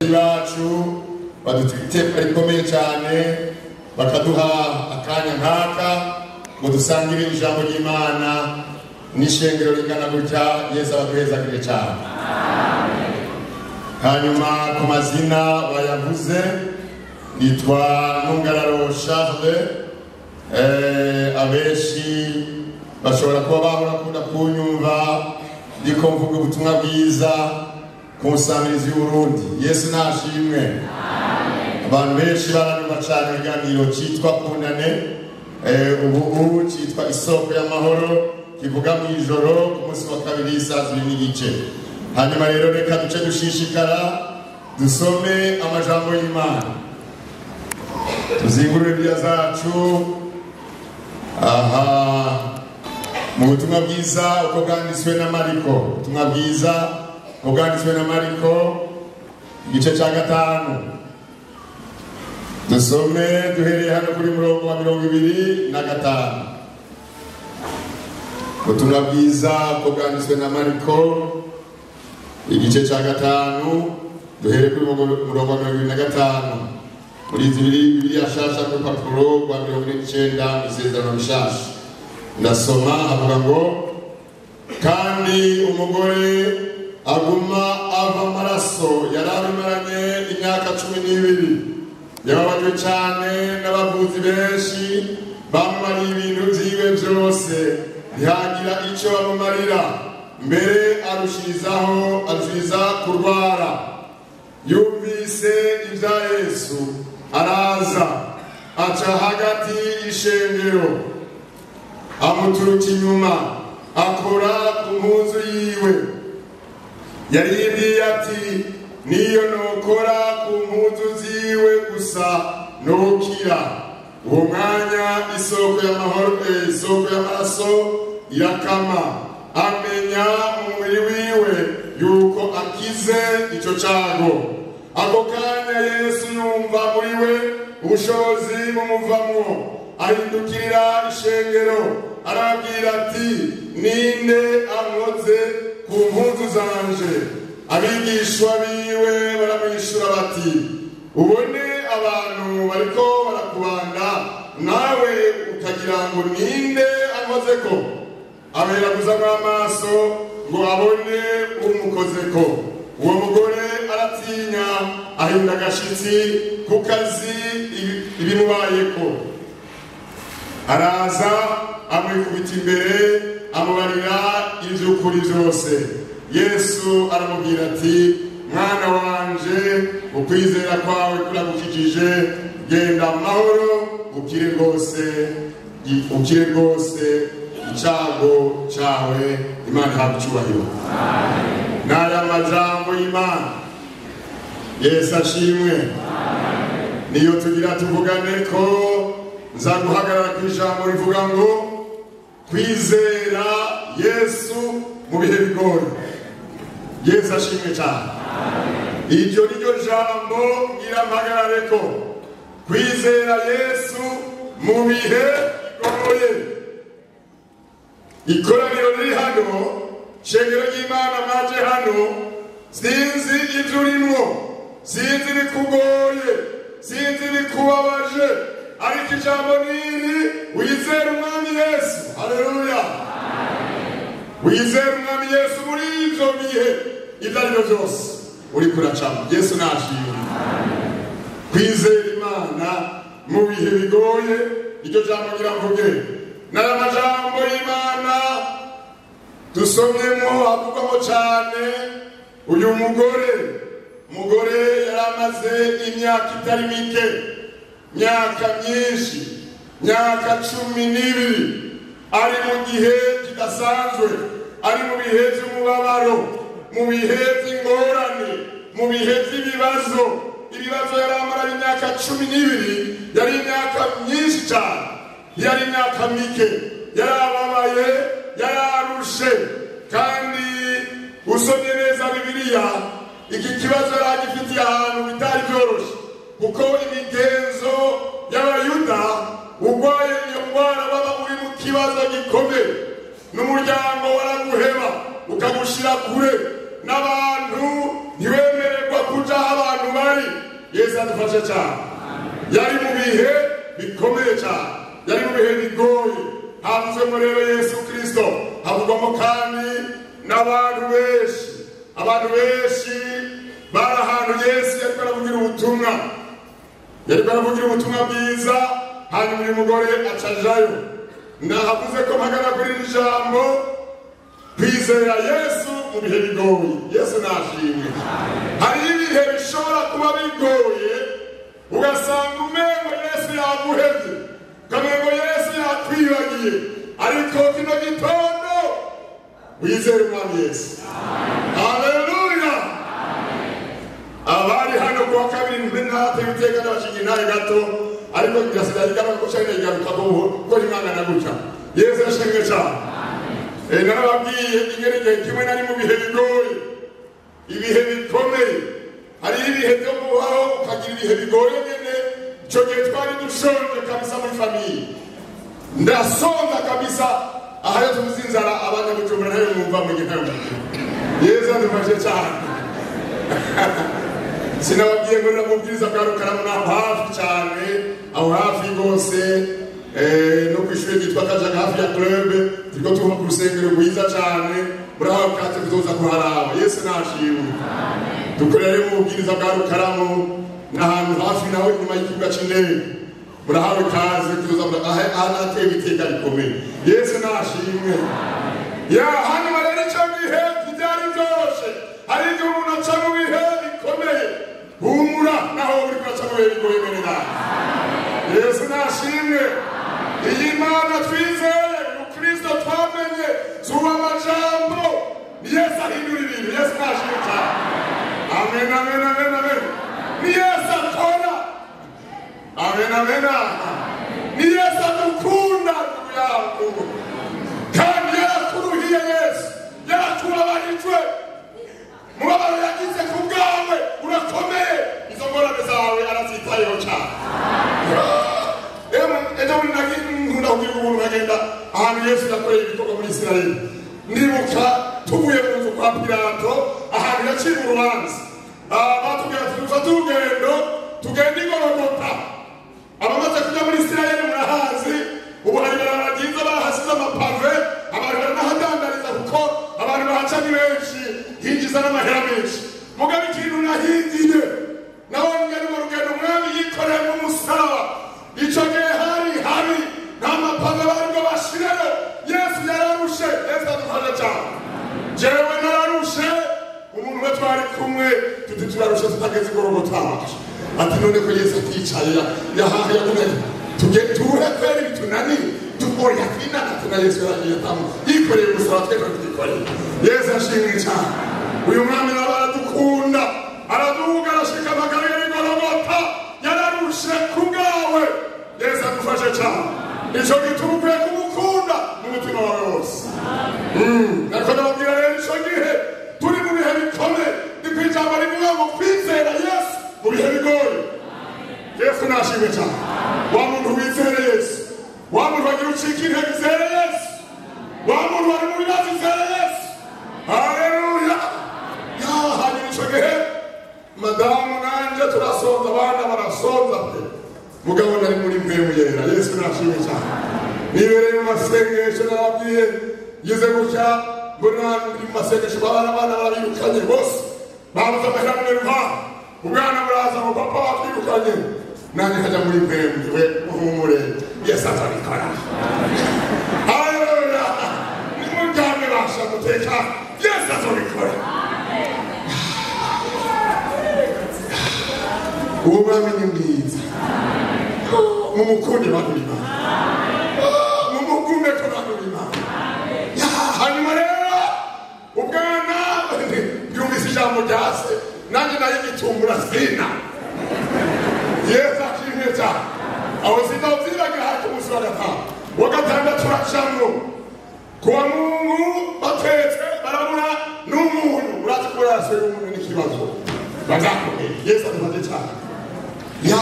bacu badutwite iteka rikomeye cyane bakaduha akanya nk'aka ngo dusangire ijambo ry'imana n'ishengero rigana gutya yesu abaduhezagire cyane hanyuma ku mazina bayavuze yitwa ntungararo charle eh, abenshi bashobora kuba bahora kuda kunyumva ndiko mvuga ubutumwa bwiza ku nsamirizi y'uburundi yesu nashimwe abantu benshi baranyumva cyane ibiganiro cyitwa kunane eh, ubu cyitwa isoko y'amahoro kivuga mu ijoro ku munsi wa kabiri saa zibiri n'igice hanyuma rero reka duce dushishikara dusome amajambo y'imana tuzingure bya zacu aha mu butumwa bwiza uko bwanditswe na mariko ubutumwa bwiza uko bwanditswe na mariko igice cya gatanu dusome duhereye hano kuri murongo wa mirongo ibiri na gatanu ubutumwa bwiza uko bwanditswe na mariko igice cya gatanu duhere kuri murongo wa mirongo ibiri na gatanu muri izi biri biriya shasha n'urupapuro rwa mirongo ine n'icyenda mu isezerano rishasha ndasoma avuga ngo kandi umugore aguma ava amaraso yari abimaranye imyaka cumi n'ibiri yababajwe cyane n'abavuzi benshi bamumariye ibintu byiwe byose ntihagira icyo bamumarira mbere arushirizaho arushiriza kurwara yumvise ibya yesu araza aca hagati y'ishengero amuturuka inyuma akora ku mpunzu yiwe yaribwiye ati niyo nukora ku mpunzu ziwe gusa ntukira uwo mwanya isoko y'amahoro eh, isoko y'amaraso irakama amenya umubiri wiwe yuko akize icyo cyago ako kanya yesu yumva muri we ubushobozi bumuvamo ahindukirira ishengero arabwira ati ninde ankoze ku mpunzu zanje abigishwa biwe baramwishyura bati ubone abantu bariko barakubanda nawe ukagira ngo ninde ankoze ko aberaguzamo amaso ngo abone umukozeko uwo mugore aratinya ahinda agashyitsi ku kazi ibimubayeko araza amwikubita imbere amubarira iby'ukuri byose yesu aramubwira ati mwana wanje ukwizera kwawe kuragukijije genda mu mahoro ukire rwose ukire rwose icyago cyawe imana ihabwa icyubahiro ni aya majambo y'imana yesu ashimwe niyo tugira tuvugane ko nza guhagarara ku ijambo rivuga ngo kwizera yesu mu bihe bigoye yesu ashimwe cyane iryo ni ryo jambo nyirampagarare ko kwizera yesu mu bihe bigoye ikoraniro riri hano shengero ry'imana maje hano sinzi ibyo urimo sinzi bikugoye sinzi bikubabaje ariko ijambo niri wizera umwami yesu haleluya wizera umwami yesu muri ibyo bihe ibyo ari byo byose uri kuracamo yesu nashimwe kwizera imana mu bihe bigoye iryo jambo nyiravuge n'aya majambo y'imana dusomyemo havugwamo cyane uyu mugore umugore yari amaze imyaka itari mike myaka myinshi myaka cumi n'ibiri ari mu gihe kidasanzwe ari mu bihe by'umubabaro mu bihe by'ingorane mu bihe by'ibibazo ibibazo yari amara imyaka cumi n'ibiri yari imyaka myinshi cyane yari imyaka mike yari ababaye yari arushe kandi usomye neza bibiliya iki kibazo yari agifitiye ahantu bitari byoroshye kuko imigenzo y'abayuda urwaye iyo ndwara baba uri mu kibazo gikomeye n'umuryango waraguheba ukagushyira kure n'abantu ntiwemererwa kuja aho abantu bari yesu adufashe cyane yari mu bihe bikomeye cyane yari mu bihe bigoye havuzwemo rero yesu kirisito havugwamo kandi n'abantu benshi abantu benshi bari ahantu yesu yari baravugira ubutumwa yari baravugira ubutumwa bwiza hanyuma uyu mugore acajayo nahavuze ko mpagana kuri iri jambo kwizera yesu mu bihe bigoye yesu nashimwe hari ibihe bishobora kuba bigoye ugasanga umengo yesu yaguhebye ukamengo yesu yakwibagiye ariko kino gitondo wizere umwami yesu haleluya abari hano kuwa kabiri ntwe ntate ibiteka n'abashinga intahe gato ariko birasigaye bigaragara ko cyari igaruka buhoro kuko imana na gutya yesu yashimwe cyane Eh, narababwiye ingeri igihe kimwe nari mu bihe bigoye ibihe bikomeye hari ibihe byo kubaho ukagira ibihe bigoye nyine icyo gihe twari dushonje kabisa muri famiye ndasonza kabisa aha iyo tuvuze inzara abanyabujumbura ntayo mwumva mu gihe ntayo yezu adufashe cyane sinababwiye ngo namubwiriza bwa rukaramu naho hafi cyane aho hafi rwose eh, no ku ishuri ryitwa kajaga hafi ya kurebe turiko tuva ku rusengero rwiza cyane murahawe kandi tuzoza kuharaba yesu nashimwe dukorere mu bubwiriza bwa rukaramu n'ahantu hafi naho inyuma y'ikibuga cy'indege murahawe ikaze tuzoza mura- aha aha nateye ibiteka bikomeye yesu nashimwe ya hanyuma rero icyo gihe ntibyari byoroshye hari igihe umuntu aca mu bihe bikomeye humura naho uri kuraca mu bihe bigoye bene nawe yesu nashimwe iyi mana twizeye mukristo twamenye zuba amajambo ni yesu ahindura ibintu yesu nashimwe cyane amen amen amen amen ni yesu akora amen amen amen. ni yesu adukunda yakubu kandi yarakuruhiye yesu yaratubabarijwe mubabaro yagize ku bwawe urakomeye izo ngorane zawe arazitayeho cyane ejo bundi nkunda kugira ubuntu nkagenda ahantu yesu yakoreye ibikorwa muri isirayeli ndibuka tuvuye mu nzu kwa pilato ahantu yaciye urubanza Ah, batubwira ati dufate urugendo tugende igorogota abamaze kujya muri isirayeli murahazi ubu hari ibarabara ryiza bahasize amapave abantu baranahadandariza kuko abantu bahaca ni benshi hinjiza n'amahera menshi mugabe ikintu nahingiye nawe ngari mu rugendo umwami yikoreye mu musaraba icyo gihe hari habi nta mapave baribwo bashirayo yesu yararushe yesu adufasha cyane jewe nararushe umuntu we twari kumwe tuti turarushe tutageze igorogotaracu ati none ko yesu aticaye yahaha yakunani tujye turuhe kwera ibitunaniye dukore yakwinana tuna yesu yaragiye tamu yikoreye umusaba tweka tugikoreye yesu ashimwe cyane uyu mwami nawe aradukunda araduhuga arashika amagara y'ibigorogota yararushe ku bwawe yesu adufashe cyane icyo gituma ukwiye kumukunda mu mutima wawe wose nakone babwira rero icyo gihe turi mu bihe bikomeye ni ku ijambo rivuga ngo kwizera yesu mu bihe bigoye yesu nashimwe cyane wa muntu wizere yesu wa muntu wagira ucika intege izere yesu wa muntu wari mu bibazo izere yesu haleluya yahanyura icyo gihe madamu nanjye turasonza abana barasonza pe mugabo nari muri mwe muyera yesu nashimwe cyane nibereye mu masengesho narabwiye ngeze gutya mbona muri mu masengesho babana abana barabirukanye bose babuze amahera mu nterwa ubwana buraza ngo papa batwirukanye nanjye nkajya muri mwe mwe muhumure yesu azabikora haleluya ni mu bwami basha guteka yesu azabikora uwo mwami ni mwiza mumukunde bantu b'imana mumukunde ko bantu b'imana Ya, hanyuma rero ubwana byumvise ijambo rya se nanjye nayo igitungura sina yesu akimwe cyane aho sina ubyiragira hafi umunsi wa gatanu uwa gatandatu uracamo kuwa mungu batetse barabura n'umuntu urazi ko urarasiwe n'umuntu n'ikibazo bazakomeye yesu adufate cyane ya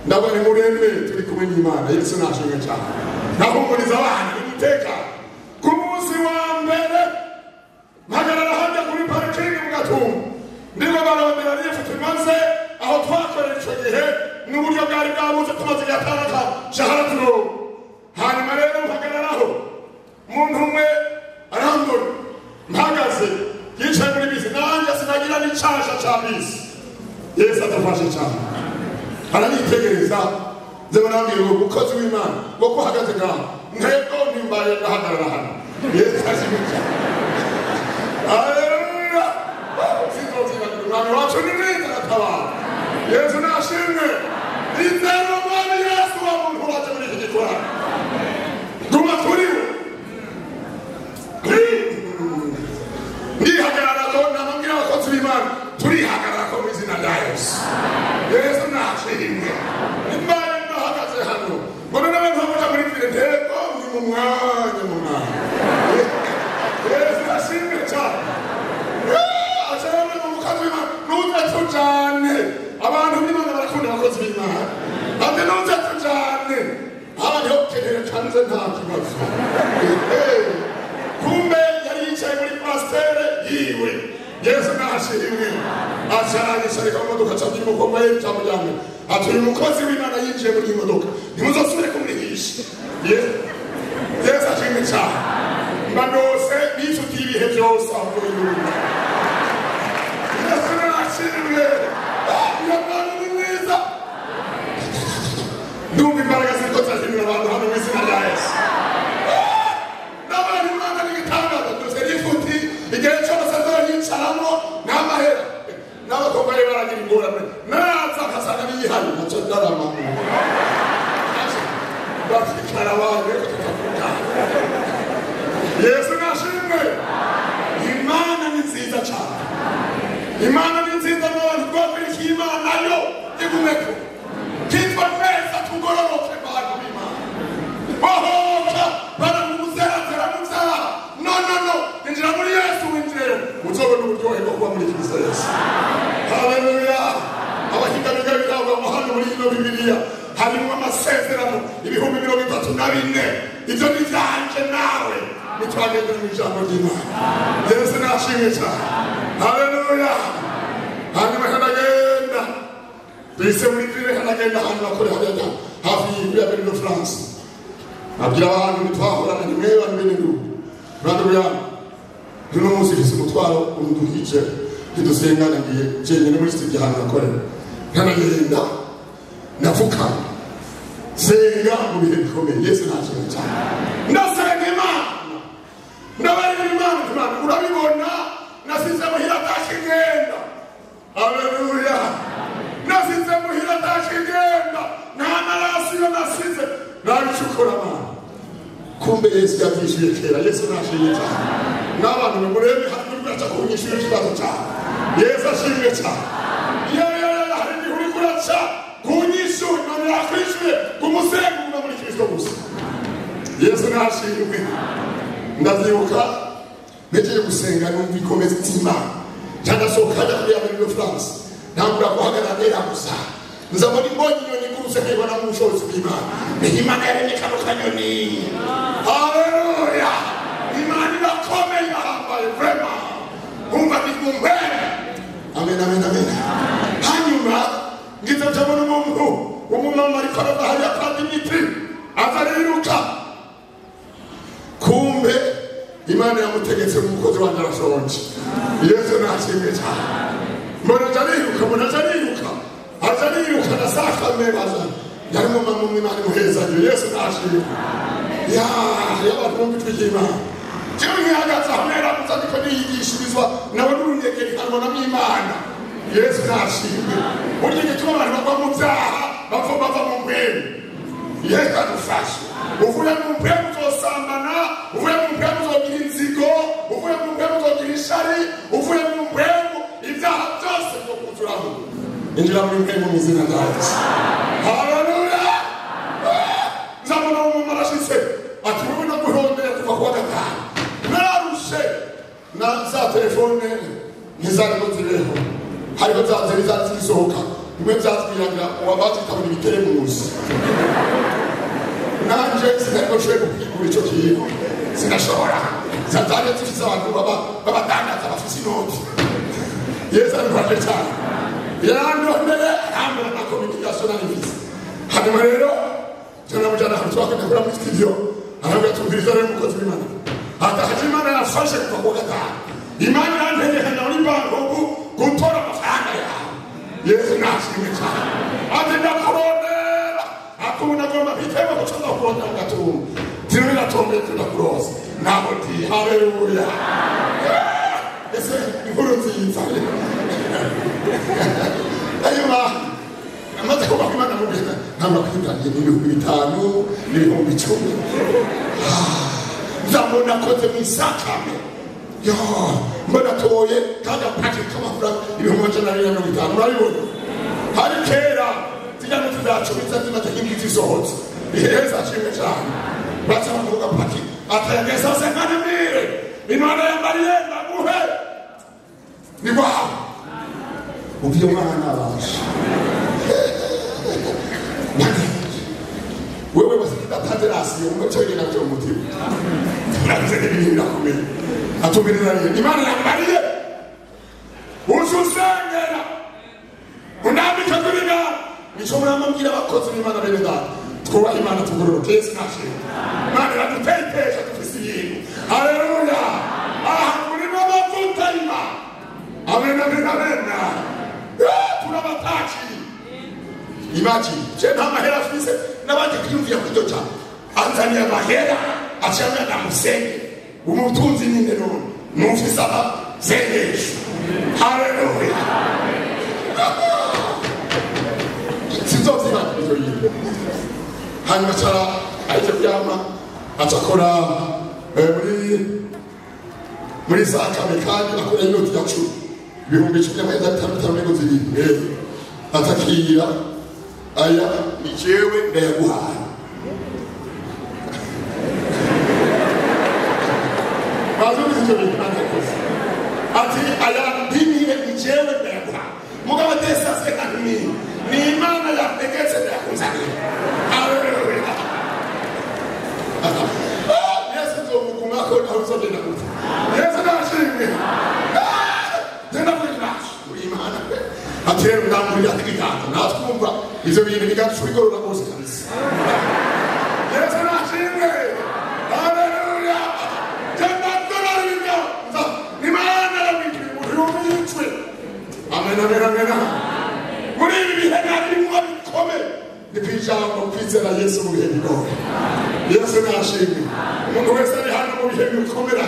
ndabona murembe turi kumwe n'imana yesu nashimwe cyane nahumuriza abana imuteka ku munsi wa mbere mpagarara hajya kuri parikingi mu gatumba ndimo barondera nifutu tumaze aho twakorera icyo gihe n'uburyo bwari bwabuze tumaze igihe atandatu shahara turuhu hanyuma rero mpagararaho umuntu umwe arambura mpagaze yicaye muri bisi nanjye sinagira n'icyasha cya bisi yesu adafashe cyane aranitegereza nzaba nabwira ngo umukozi w'imana ngo ko uhagaze ngaho ntego ntimbaye ndahagarara hano yesu azimi cyane Aleluya! Sinzozibagirwa umwami wacu ni mwiza aratabara. Yesu nashimwe. Nizera umwami Yesu wa muntu wacu muri iki gikorano. Guma kuri we. Ndihagarara ko namubwira abakozi b'Imana turihagarara ko mu izina rya Yesu. Yesu nashimwe. Imana ndahagaze hano. Mbona n'abantu bamuca muri Filideko ni mu mwanya mu mwanya. Yesu ashimwe cyane ashobora mu mukozi w'Imana n'utatu cyane abantu b'Imana barakunda abakozi b'Imana kandi n'utatu cyane abanyokenera kanze nta kibazo kumbe yari yicaye muri pasiteri yiwe Yesu nashimwe acyaranisha ariko imodoka cyangwa umukomo ye cyangwa cyangwa ati uyu mukozi w'Imana yinjiye muri iyi modoka ntimuzasubire kumwigisha Yesu Yesu ashimwe cyane banose n'inshuti y'ibihe byose aho yumva yesu nashimwe iyo mpamvu ni mwiza ndumva imbaraga ziriko zazimira abantu hano mu izina rya yesu n'abantu imana n'igitangaza byose n'inshuti igihe cyose azoyicaramo n'amahera n'abakobwa be baragira ingorane naza nkasanga biyihari nacyo ndarama bakicara abantu ariko tukavugana yesu nashimwe imana ni nziza cyane imana ni nziza n'abantu twakwereka imana yo igumeko kitwa neza tugororoke bantu b'imana bahoka baramuzezera mu byaha no no no injira muri yesu winjireyo uzabona uburyohe bwo kuba muri kristo yesu haleluya abahiganirwa bitabwa mu hano muri ino bibiliya harimo amasezerano ibihumbi mirongo itatu na bine ibyo ni ibyanje nawe nitwagenda mu ijambo ry'imana yesu nashimwe cyane haleluya hanyuma hanagenda twise muri pire hanagenda ahantu nakore hagenda hafi y'ibura muri no france abwira abantu ntitwahorana ni mwe bantu bene ndugu bantu byanyu uno munsi ufise umutwaro unduhije ntidusengana ngiye jenyine muri studio ahantu nakorera nkanagenda napfukama senga mu bihe bikomeye yesu nashimwe cyane ndasenga imana ndabarira imana imana urabibona nasize muhira atashye igenda aleluya nasize muhira atashye igenda nta narasi iyo nasize nabicukura amana kumbe yesu yabyishyuye kera yesu nashimye cyane n'abantu bamurebe hano baca kunyishyura ikibazo cyane yesu ashimwe cyane yeyeyeya hari igihe uri kuraca kunyishyura imana yakwishyuye kumusenga uba muri kristo gusa yesu nashimwe ndavyibuka nejeje gusenga numva ikomeza itima cyandasohokanya kuri amerika france ntambura guhagarara nera gusa nza muri mbonye inyoni guruse nkayibona mu bushobozi bw'imana ni imana yaremye kano kanyoni haleluya imana irakomeye irahambaye vrema umva nigumbe amen amen amen hanyuma ngize ndabona umuntu w'umumama ariko arava hariya kwa dimitri azariruka kumbe imana yamutegetse umukozi wanjye arashonje yesu nashimwe cyane mbona aja ariruka mbona aja ariruka aja ariruka na saa kame baza yari umumama umwe imana imuhezanye yesu nashimwe ya y'abantu bumva ijwi ry'imana jewe nkihagaze aho naramuze ariko niyigishirizwa nawe n'urunyegerekanwa na mw'imana yesu nashimwe burya igituma abantu bagwa mu byaha bava bava mu mwere yesu adufashe uvuye mu mpemu uzosambana uvuye mu mpemu uzogira inzigo uvuye mu mpemu uzogira ishari uvuye mu mpemu ibyaha byose byo kuzuraho injira muri mpemu mu izina rya yesu haleluya nzabona umuntu arashize ati wowe no guhondera kuva kuwa gatanu nararushe na za telefone ntizari nziriho hariho za nzeri zari zisohoka bimwe byazwiragira uwabazitabona ibitere munsi nanje sinariko nshoboye gupigura icyo kintu sinashobora satani yatufize abantu babadandaza bafite inoti yesu arifashe cyane yarandondeye arambura nta communication nari mfite hanyuma rero turamujyana ahantu twakajya kuri muri studio arambwira tumviriza rero umukozi w'imana atahaje imana yafashe kuva ku wa gatanu imana irantegekanya muri bankoku gutora amafaranga yawe yesu nashimwe cyane ati ndakurondera akubona agomba kwitema guca ndakurondera mugatumba zirimo iratombeye tudakuroza ntabwo ndi haleluya ese inkuru nziza hanyuma amaze kubaka imana mu bihe ntabwo akwitangiye n'ibihumbi bitanu n'ibihumbi icumi nzabona nakoze mu isakame yo mbona toye kandi apaki k'amafaranga ibihumbi amajana abiri na mirongo itanu urabibona hari kera zijya no tuzacumitsa zimaze nk'ibiti zisohotse iheza kimwe cyane baca bakavuga paki atayageza se nkanamire imana ya mariye ndaguhe ni wawe ubwiye umwana nabasha wewe basitatanderasi umuco yena byo mutima nabize ibintu birakomeye atumirira rero imana yambariye uzi usengera unambika kuri nga nicyo muramubwira abakozi b'imana bene data twubahe imana tugororoke yesu nashimwe imana iradutetesha dufise ibintu haleluya aha turimo amavuta y'imana amena amena amena Eh, turabatashiriye imagine je nta mahera afise n'abandi kwiyumvira ku cyo cyane anzaniye amahera acyamya ndamusenge umutunzi nyine none numvise aba sengesho haleluya sinzozibana ibyo bintu hanyuma acara ahita kuryama aca akora eh, muri muri za kane kandi akora inoti ya cumi ibihumbi icumi n'amajana bitanu bitanu n'ingozi zirindwi atakira aya ni jewe ndayaguhaye bazuzi icyo bintu ntakoze ati aya ndimiye ni jewe ndayaguhaye mugabo atesase kanini ni imana yategetse ndayakuzaniye haleluya yesu nzomugumako nawe uzogenda gutya yesu ndashimwe tenda muri nacu muri imana ati rero ndamurira ibiganza natwumva ibyo bintu biganza tubigorora rwose kabisa yesu nashimwe haleluya tenda ndorora ibiganza imana yabikiri muri ubicwe amen amen amen muri ibi bihe ntabwo bikomeye ni ku ijambo kwizera yesu mu bihe bigoye yesu nashimwe umuntu wese ari hano mu bihe bikomera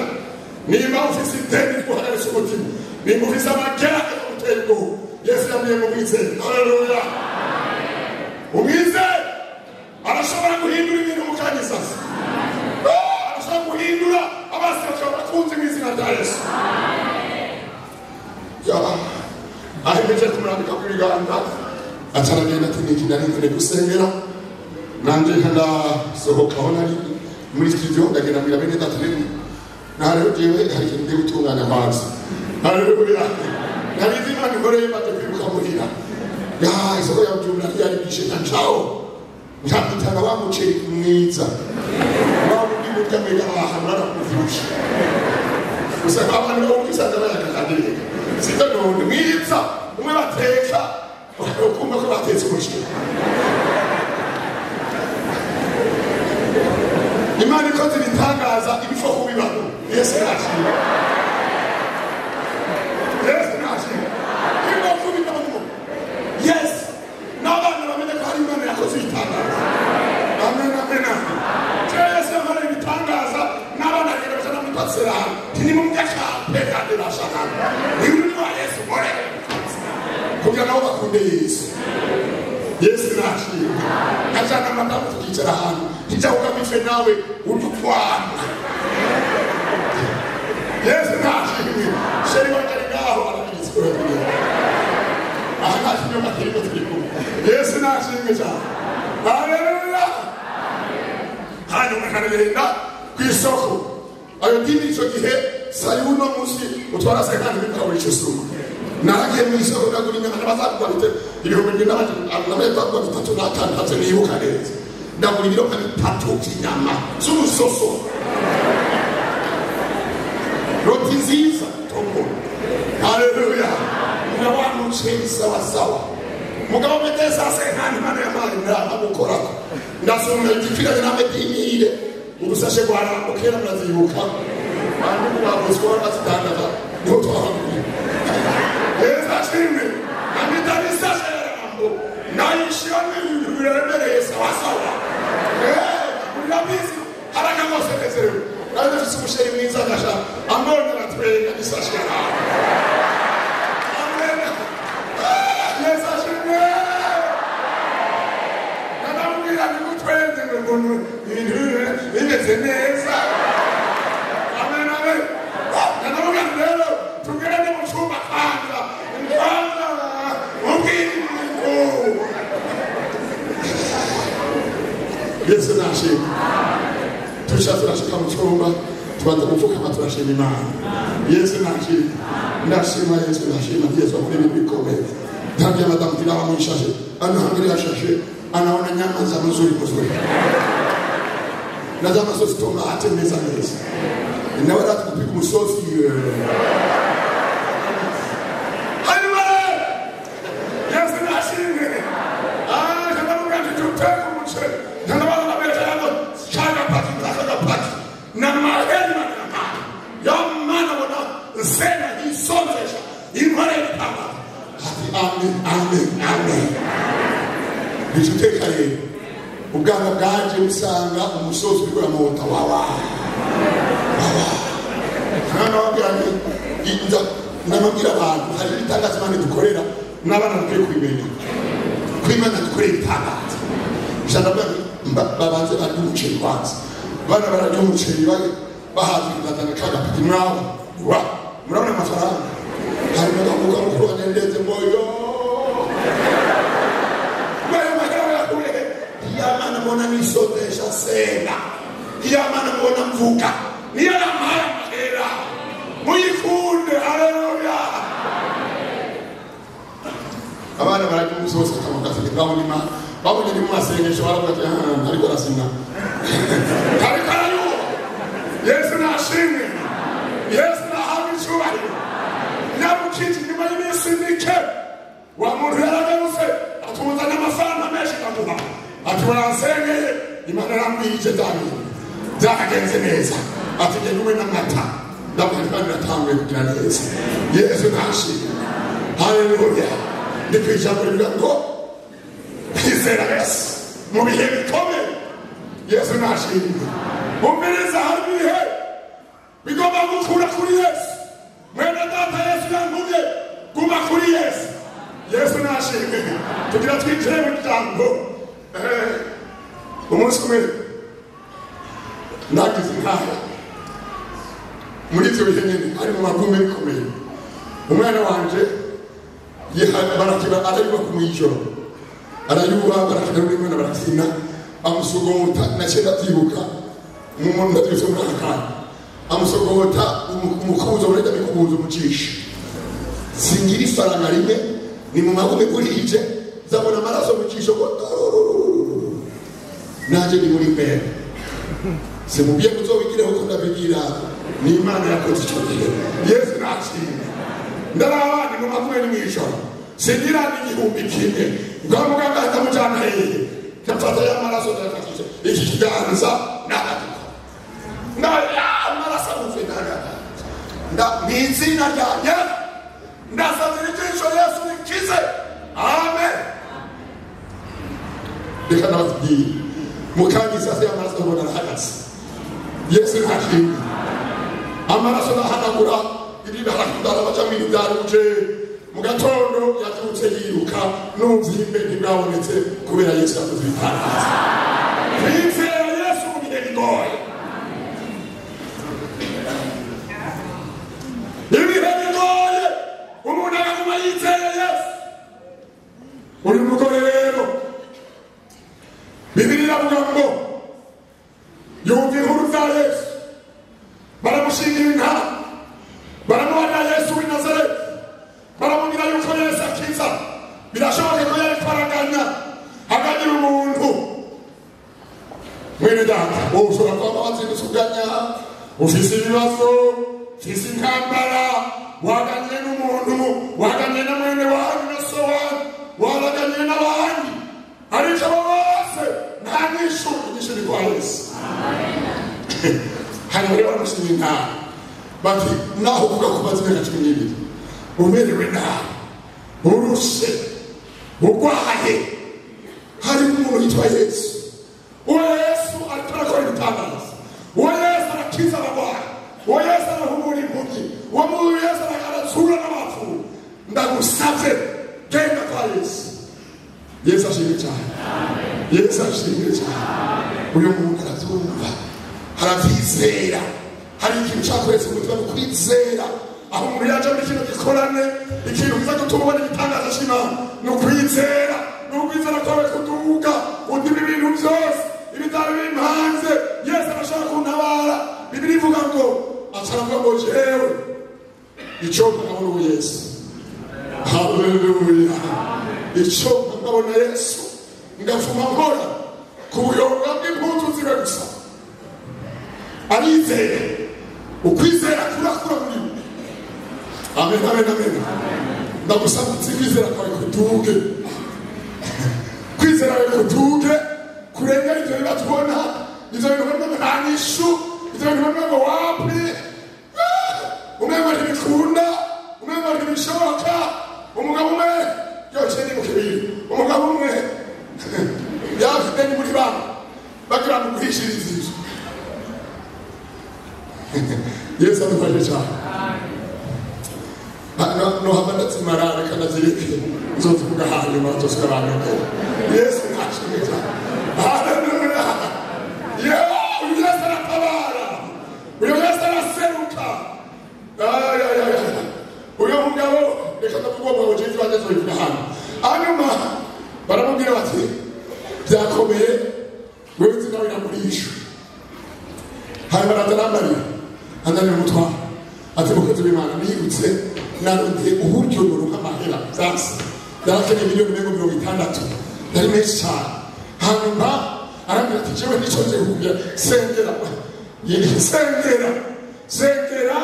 nimba ufite ideni twahagaritse umutima nimba ufite amagera agutera ubwoba yesu yabwiye ngo umwizere haleluya umwizere arashobora guhindura ibintu mu kanya isasa Ah, arashobora guhindura abasi bashobora kunzi mu izina rya yesu Ya- aho imeze kumurambika ku biganza ataragenda ati niki nari mvuye gusengera nanjye ndasohoka aho nari muri studio ndagenda mbwira bene data nini ntareho jewe hari ikintu ngiye gutunganya amazi haleluya nabizi imana ikoreye maze kwibuka muhira ya isoko ya byumba ryari byishe na ncaho nkamutanga wa muceri mwiza wa wundi murya mwega ahantu barakuvyushe gusa abantu bo kwisanza bayakakandire sito none mwiza umwe bateka ukumva ko batetse umuceri imana ikoze ibitangaza ibipfa kubibaho yesu nashimwe yesu nashimwe ibipfa kubibaho yesu n'abana bamenye ko hari imana yakoze ibitangaza amen amen amen kera yesu yakoreye ibitangaza n'abana bagenda bajana muri pasirani ntimumwe akape kandi nashakana niba uri wa yesu gore kugira nabo bakunde yesu yesu nashimwe ajana amadamu tukicara ahantu ijyaho ife nawe udukwana yesu nashimwe sheri wanjye ari ngaho arabigisura aha nta kinyoma kirimo turi kumwe yesu nashimwe cyane haleluya hanyuma kanagenda ku isoko ayo dini icyo gihe sayo uno munsi utwara se kandi bikabura icyo sumo naragiye mu isoko ndagura inyama bazagura bite ibihumbi bibiri n'amajana bagura bitatu n'atanu ntabyo nibuka neza ndagura ibiro nka bitatu by'inyama z'umusoso roti nziza togo haleluya ndabantu mushinga isawasawa mugabo mete sasa nkandi impano y'amari murahamukoraho ndasumira igikwiranye n'amwe by'imirire urusashe rwarambuka kera murazibuka bandi murabuzwa bazidandaza niho twahanguye heza shimwe amitani sashe yarambo nayishiramo ibintu biremereye sawasawa murabizi harakamosenezerewe nawe ufite umusheri mwiza agasha amaboko aratwereka isashe yarambo bimeze neza amen amen ndanavuga rero tugere no mu cyumba kanza kanza ubwingo yesu nashimwe turashaka turashika mu cyumba tubanza gupfukama turashima imana yesu nashimwe ndashima yesu ndashima yesu akora ibintu bikomeye tangia madamu tilawa mwishashe anaangalia shashe anaona nyama za mzuri mzuri na za masosi tomate meza meza inaweza tukupika msosi amen amen amen ntituteka rero ubwanga bwaje usanga umusozi uriko uramota wawa nanabwira abantu hari ibitangaza imana dukorera n'abana bakwiye kubimenya ko imana dukorera ibitangaza ijana babanze barya umuceri banze bana bararya umuceri bahaza ibizazana kagapiki mwabo wa murabona amafaranga harimo agakuka mukuru wanendeze mboyo iyamana mbona nisotesha sena iyamana mbona mvuka niyo yamara mahera muyikunde haleluya abana barajya umunsi wose bakamagaseke babona imana babonye ni mu masengesho baravuga ati ariko arasina ariko arayuba yesu nashimwe yesu nahabwa icyubahiro nyabukije nyuma y'iminsi mike wa muntu yaragarutse atuzana amafaranga menshi akamuha ati uransengeye imana yarambwiye icyo nzamenya byagenze neza ati jye nuwe n'amata ndamwandika biratanguye kugira neza yesu ntashimwe haleluya ndi ku ijambo rivuga ngo kwizera yesu mu bihe bikomeye yesu ntashimwe umviriza hari ibihe bigomba gukura kuri yesu mwene data yesu yantumye guma kuri yesu yesu nashimwe tugira twinjire mu jambo umunsi umwe nagize inama muri ibyo bihe nyine ari mu magume bikomeye umwana wanje barakiba arayuba ku mwijoro arayuba barakina n'umwana barakina amusogota nakenda byibuka umuntu ndabyutse muri aka kanya amusogota umukubuzo murajya mikubuzo umucisha singira ifaranga rimwe ni mu magume kurije nzabona amaraso mu cisho ngo nanjye ni muri mbere simubwiye ko uzobigireho ko ndabigira ni imana yakoze icyo gihe yesu nashimwe ndaraba ni mu magume ni mu ijoro singira n'igihumbi kimwe bwa muganga atamujyana hehe kamfata y'amaraso ndayafashije iki kiganza n'agatukura amaraso abuze ntagatanga ni izina ryanjye ndasabira ijisho yesu rikize amen reka nababwiye mu kanya isazi y'amaraso ubona arahagaze yesu ntashimwe amaraso arahanagura irindi harakudara bacamo ibibyaruje mu gatondo yaturutse yiruka numva ihimbe ntibwabonetse kubera yesu yakoze ibitangaza twizera yesu mu bihe bigoye ibihe bigoye umuntu akaguma yizeye yesu uyu mugore rero bibiri iravuga ngo yumva inkuru za yesu baramushingira intara baramubarira yesu w'i nazareti baramubwira yuko yesu akiza birashoboka ko yari kwaraganya aganyira umuntu mwene data wowe ushobora kuba wazindutse uganya ufise ibibazo ufise intambara waganiriye n'umuntu waganiriye na mwene wanyu na so wanyu wabaganiriye n'abandi ariko abo bose nta nyishu inyishu ni kwa yesu hanyuma rero baramushimye inama bati naho uvuga ko umaze imyaka cumi n'ibiri umerewe nabi urushe urwaye hari umuntu yitwa yesu uwo yesu ariko arakora ibitangaza uwo yesu arakiza abarwayi uwo yesu arahumura impumyi uwo muntu yesu aratsura n'abapfumu ndagusabye genda kwa yesu yesu ashimwe cyane yesu ashimwe cyane uyu muntu arabyumva arabyizera hari ikintu ushaka wese umutima ni kwizera aho umuntu yaje muri kino gikorane ikintu kiza gutuma ubona igitangaza cy'imana ni ukwizera ni ukwizera kwawe kuduga udima ibintu byose ibitaro biri hanze yesu arashaka kuntabara bibiri ivuga ngo asanga ngo jewe icyo nkabona ubu yesu haleluya icyo nkabona yesu ngafuma nkora ku buyonga bw'impunzu zibe gusa arizeye ukwizera kurakura muri we amen amen amen ndagusaba utsi kwizera kwawe kutuge kwizera kwawe kutuge kurengera ibyo bibazo ubona ibyo bintu ubona ngo nta nyishu ibyo bintu ubona ngo wapfe umwe ngo ntibikunda umwe ngo ntibishoboka umugabo umwe yoshye ni mu kibiri umugabo umwe yafite ni muri banki bagira ngo ugurishirize inzu yesu adufashe cyane hano nohava ndazimara reka ndazirike nzozivuga hanyuma zose abantu yesu ntashimwe cyane haleluya yewe uyu yesu aratabara uyu yesu araseruka ayayaya uyu mugabo reka ndavuga uwo mugabo jeje wanjye azobivuga hano hanyuma baramubwira bati byakomeye wewe uzi nawe namurisha hanyuma aratanambariye ananiwe umutwaro ati mukunzi w'imana niyibutse narondeye uburyo runaka amahera byasi yarakeneye miliyoni mirongo mirongo itandatu yari menshi cyane hanyuma arambwira ati jewe nicyo nje kugira sengera sengera sengera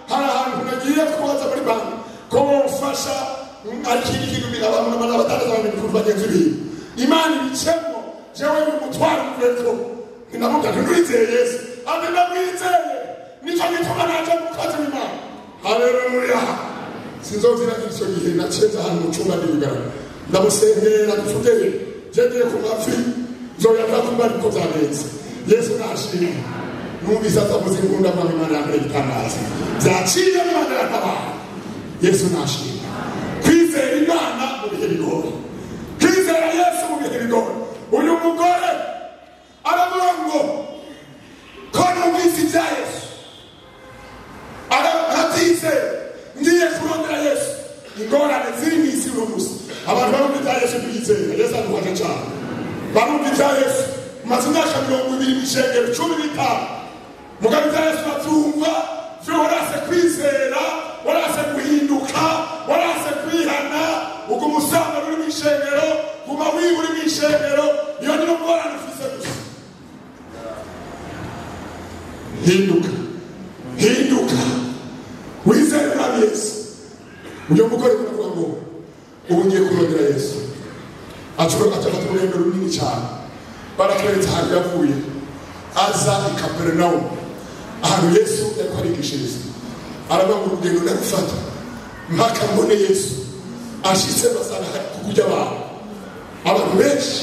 hari ahantu nagiye kubaza muri banki ko wofasha ariko iki ngiki abantu n'abantu batangaza abantu ibicuruzwa bagenzi biwe imana ibicemo jewe n'umutwaro mureko ninavuga ntiwizeye yesu ati ndamwizeye nicyo gituma naje gukoza imana haleluya sinzoziragira icyo gihe nacenze ahantu mu cyumba n'ibigara ndamusengera ducudeye ngendeye ku mafi nzoyaza kuba ariko byagenze yesu nashimye numvise atavuze imbunda mama imana yambere igitangaza byaciye imana yatabara yesu nashimye kwizera imana mu bihe bigoye kwizera yesu mu bihe bigoye uyu mugore aravuga ngo ko numvise ibya yesu aratise ngiye kurondera yesu ingorane ziri mu isi uno munsi abantu barumva ibya yesu ntibizera yesu adufasha cyane barumva ibya yesu maze imyaka mirongo ibiri mishengero cumi n'itanu mugabo ibya yesu urabyumva vyo warase kwizera warase guhinduka warase kwihana ubwo umusanga uri mu ishengero guma wiba uri mu ishengero iyo niyo ngorane ufise gusa hinduka hinduka wizere nabi yesu uyo mugore uravuga ngo ubu ngiye kurondera yesu acafata urugendo runini cyane baratweretse ahantu yavuye aza i kaperinawumu ahantu yesu yariko arigishiriza aravuga ngo urugendo ndarufata mpaka mbone yesu ashitse basanga hari kukurya abantu abantu benshi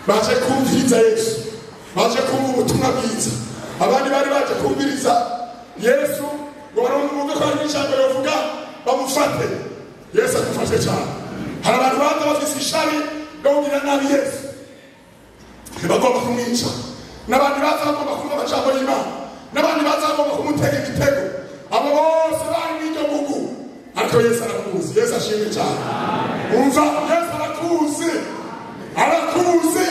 baje kumviriza yesu baje kumva ubutumwa bwiza abandi bari baje kumviriza yesu ngo barumve ko hari n'ijambo rivuga bamufate yesu agufashe cyane hari abantu baza bafise ishari ryo kugira nabi yesu bagomba kumwica n'abandi baza bagomba kumva amajambo y'imana n'abandi baza bagomba kumutega ibitego abo bose bari n'iryo bugu ariko yesu arakuzi yesu ashimwe cyane umva yesu arakuzi arakuzi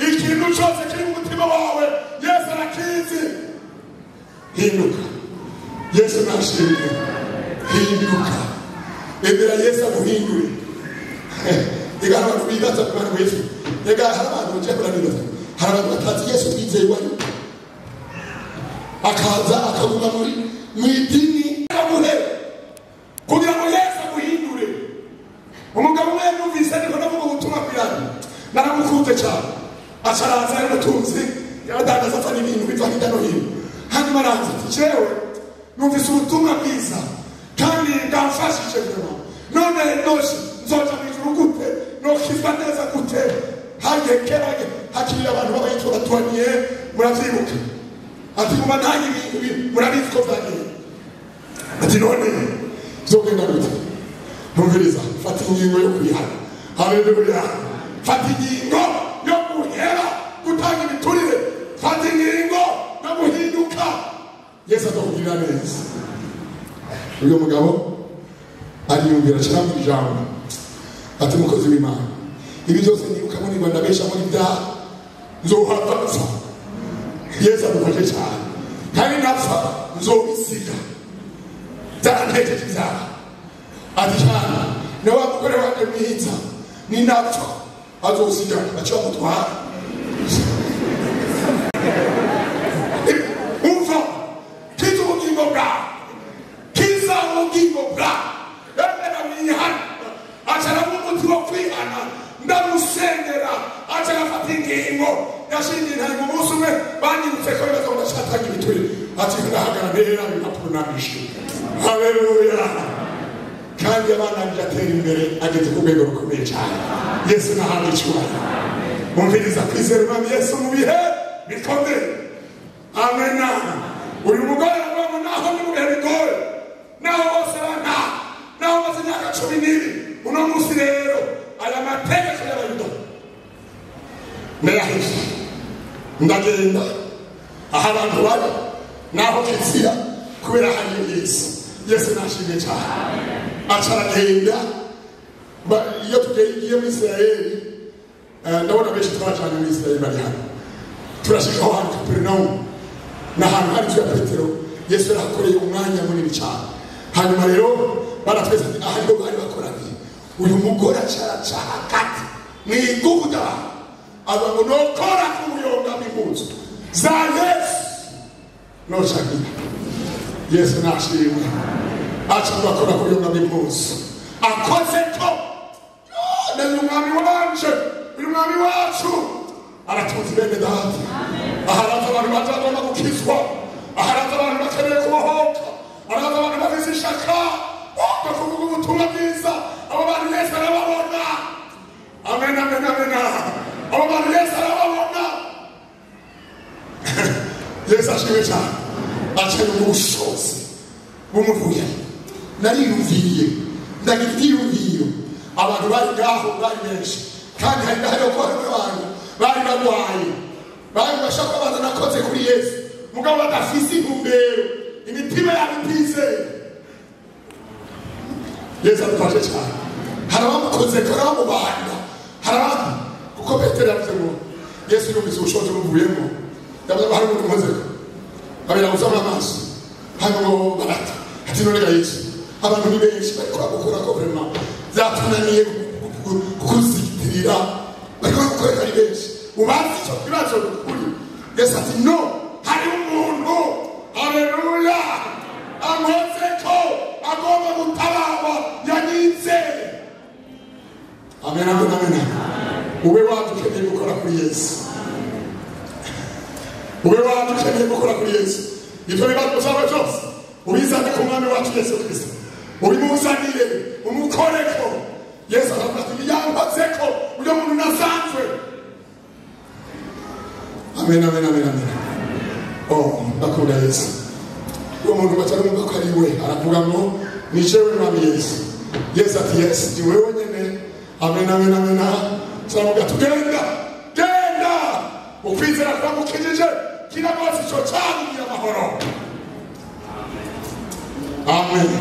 ikintu cyose kiri mu mutima wawe yesu arakizi hinduka yesu nashimwe hinduka emera yesu aguhindure ega hari abantu bibaza ku bantu benshi ega hari abantu baje kuranibaza hari abantu batazi yesu twizeye wari akaza akaguma muri mu idini amuhe araza ari umutunzi yaradandaza azana ibintu biva hirya no hino hanyuma araza ati jewe numvise ubutumwa bwiza kandi bwamfashije nyuma none noje nzoja mu ijuru gute nokizwa neza gute hagiye kera hakiri abantu b'abayitwa batwaniye muravyibuka ati muba ntange ibintu bi- murabizi ko vyagiye ati none bizogenda gute ntumviriza fata ingingo yo kwihana haleluya fata ingingo yo guhera gutanga imiturire fata ingingo yo guhinduka yesu azakugirira neza uyu mugabo ariyumvira ashiramo ijambo ati mukozi w'imana ibi byose nirukamo ni rwanda benshi muri ibyaha nzohapfa yesu adufashe cyane kandi napfa nzobisiga byarantejeje ibyaha arijyana nawe mugore wanjye mwiza ninapfa azoziga aca mutwara umva kiza ubugingo bwawe kiza ubugingo bwawe emera wihana acaramo umuti wo kwihana ndamusengera acara afata ingingo yashingiye intango umunsi umwe banyibutse ko bibazo ngo ndashaka ibiturire ati ndahagarara rero impapuro nabishe haleluya kandi abana biratera imbere ageze ku rwego rukomeye cyane yesu nahabwa icyubahiro mumviriza kwizera umwami yesu mu bihe bikomeye amena uyu mugore arabona naho ni mu bihe bigoye naho bose bana naho maze imyaka cumi n'ibiri uno munsi rero aya mategeko y'abayuda ndayahesha ndagenda aho abantu bari naho nzira kubera hari yesu yesu nashimye cyane acaragenda Ba- iyo tugiye muri isirayeli eh, ndabona benshi twabacanye muri isirayeli bari hano turashikaho ahantu kaperinawumu ni ahantu hari inzu ya petero yesu yarahakoreye umwanya munini cyane hanyuma rero baratwese ati aha niho bari bakoraniye uyu mugore acaraca hagati mu iguda aza ngo nokora ku buyonga bw'impunzi za yesu noshakira yesu nashimwe acurwa akora ku yunga b'impuzu akoze ko none uyu mwami wanje uyu mwami wacu aratunze bene data aharaza abantu bazagomba gukizwa aharaza abantu bakeneye kubohoka aharaza abantu bagize ishaka boga kuvuga ubutumwa bwiza abo bantu yesu arababona amen amen amen abo bantu yesu arababona yesu ashimwe cyane akeneye ubushobozi bumuvuye nariyumviriye ndagira ibyiyumviro abantu bari ngaho bari benshi kandi hari n'aho ko bamwe bantu bari barwaye bari bashaka baza nakoze kuri yesu mugabo badafise intumbero imitima yabo itizeye yesu adufashe cyane hari abamukoze kora bamubanda hari abandi kuko petero yavuze ngo yesu yumvise ubushobozi bumuvuyemo yavuze ngo hari umuntu umaze abera gusama amaso hanyuma ngo barata ati none ga yesu abantu ni benshi bariko bagukora ko vrema byatunaniye kukuzitirira bariko bagukorera ari benshi ubazi icyo kibazo kuri yesu ati no hari umuntu haleluya akoze ko agomba gutabarwa yanyitse amen amen amen ube wadukeneye gukora kuri yesu ube wadukeneye gukora kuri yesu ibyo bibazo byaba byose ubizane ku mwami wacu yesu kirisito ubimuzanire umukore ko yesu aravuga ati yambaze ko uyo muntu nasanzwe amen amen amen amen oh ndakunda yesu uwo muntu batarumva ko ari we aravuga ngo ni jewe mwami yesu yesu ati yesu ni wewe nyene amen amen amen turavuga tugenda genda ukwizera kuramukijije kiramotsa ico cyagiye amahoro amen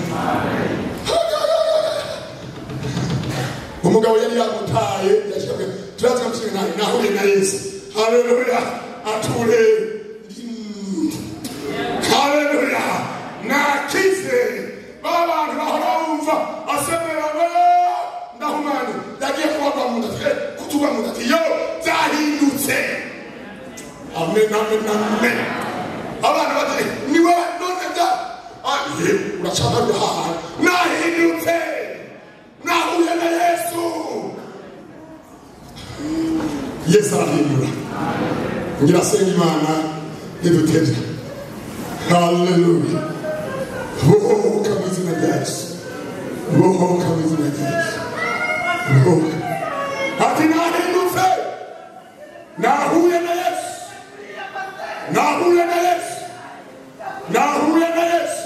umugabo yari yamutaye yashyirwe turaza gusiga nawe nahuye na yesu haleluya ature haleluya nakize ba bantu bahora bumva asemerana ndahumanye yagiye kubagwa mu nda kutugwa mu nda yo byahindutse amen amen amen abana bati ni wowe none bya aye urashaka guhaha nahindutse nahuye na yesu yesu arahindura nyirasenga imana niduteze haleluya bohoka mu izina rya yesu bohoka mu izina rya yesu bohoka ati nahindutse nahuye na yesu nahuye na yesu nahuye na yesu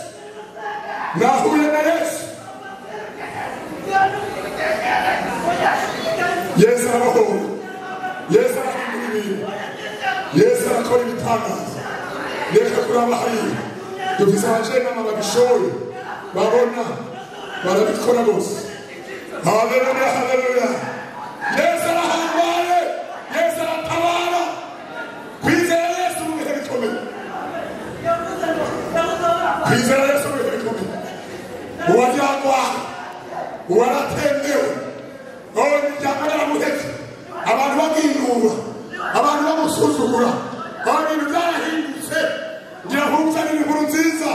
nahuye na yesu yesu arabohora yesu arahindura ibintu yesu arakora ibitangaza reka kuraba hariya dufise abajenama babishoye babona barabikora bose haleluya haleluya yesu arahambaye yesu aratabara kwizera yesu mu bihe bikomeye kwizera yesu mu bihe bikomeye uwaryagwaha uwaratendewe wowe imiryango yaramuhetse abantu bamwinura abantu bamusuzugura aho ibintu byarahindutse ngira humva ni inkuru nziza